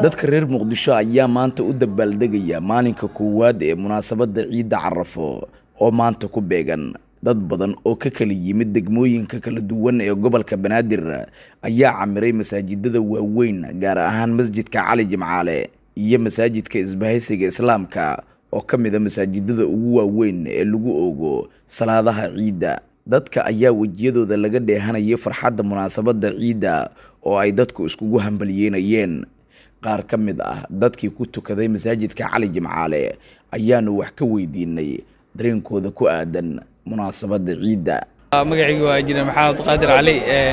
dadka reer muqdisho ayaa maanta u dabaaldegaya maalinka koowaad ee munaasabadda ciidda carafo oo maanta ku beegan dad badan oo ka kala yimid degmooyinka kala duwan ee gobolka banaadir ayaa camiray masaajidada waaweyn gaar ahaan masjidka cali jimcaale iyo masaajidka isbahaysiga islaamka oo ka mid a masaajidada ugu waaweyn ee lagu oogo salaadaha ciidda dadka ayaa wejiyadooda laga dheehanayay farxadda munaasabadda ciidda oo ay dadku iskugu hambalyeynayeen qaar ka mid ah dadkii ku tukaday masaajidka cali jimcaale ayaanu wax ka weydiinay dareenkooda ku aadan munaasabadda ciidda magacaygu waa injineer maxamed abdiqaadir cali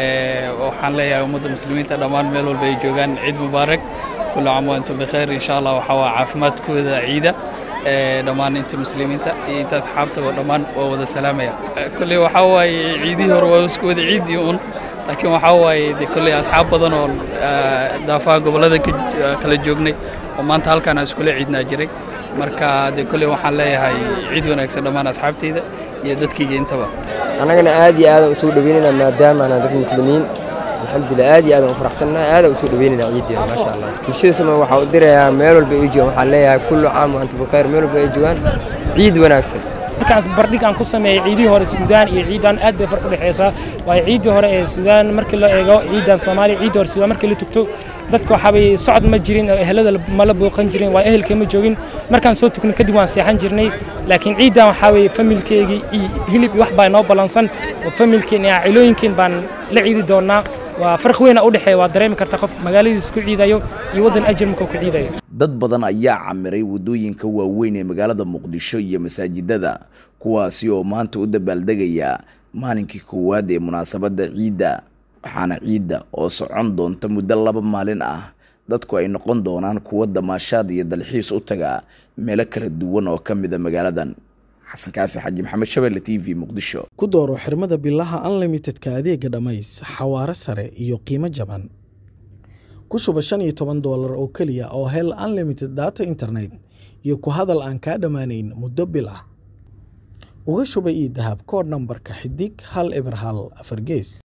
waxaan leeyahay ummadda muslimiinta dhammaan meel walba ay joogaan ciid mubaarak kullu caam wa antum bikhayr insha allah waxaa waa caafimaadkooda ciida dhammaan inta muslimiinta iyo inta asxaabta oo dhammaan waa wada salaamaya kolley waxaa waaye ciidihii hore waa isku wada ciidii un laakiin waxaa waaye de kolley asxaab badan oo daafaha gobollada kala joognay oo maanta halkaan aan iskula ciidnaa jiray marka de kolley waxaan leeyahay ciid wanaagsan dhammaan asxaabtayda iyo dadkayga intaba annagana aad iyo aadaan usoo dhaweynayna maadaama anaan dad muslimiin alxamdulilah aad iyo aadaan u faraxsannahay aadaan usoo dhaweynayna ciiddeena maasha allah bulshada soomaali waxaa u dirayaa meel walba ay joogaan waxaan leeyahay kullu caam wa antum bikhayr meel walba ay joogaan ciid wanaagsan markaas bardhig aan ku sameeyey ciidihii hore suudaan iyo ciidan aad bay farq u dhexeysaa waayo ciiddii hore ee suudaan markii la eego ciidan soomaaliya ciiddii hore suudaan markii la tugto dadka waxaabay socod ma jirin oo ehelada mala booqan jirin waa ehelka ma joogin markaan soo tugno kadib waan seexan jirnay laakiin ciiddan waxaa weeye familkeygii iyo hilib iyo wax baa inoo ballansan oo familkeen iyo cilooyinkeen baan la ciidi doonnaa waa farq weyn u dhexeeya waa dareemi karta qof magaaladiisa ku ciidayo iyo waddan ajir markuu ku ciidayo dad badan ayaa camiray waddooyinka waaweyn ee magaalada muqdisho iyo masaajidada kuwaasi oo maanta u dabaaldegaya maalinkii koowaad ee munaasabadda ciidda waxaana ciidda oo socon doonta muddo laba maalin ah dadku ay noqon doonaan kuwo damaashaad iyo dalxiis u taga meelo kala duwan oo ka mida magaaladan xasan kaafi xaji maxamed shabelle t v muqdisho ku dooro xirmada bilaha unlimitedka adeega dhammays xawaare sare iyo qiimo jaban ku shuba shan iyo toban doolar oo keliya oo hel unlimited data internet iyo ku hadal aan kaa dhammaanayn muddo bil ah uga shuba io dahab koodh nambarka xidig hal eber hal afar gees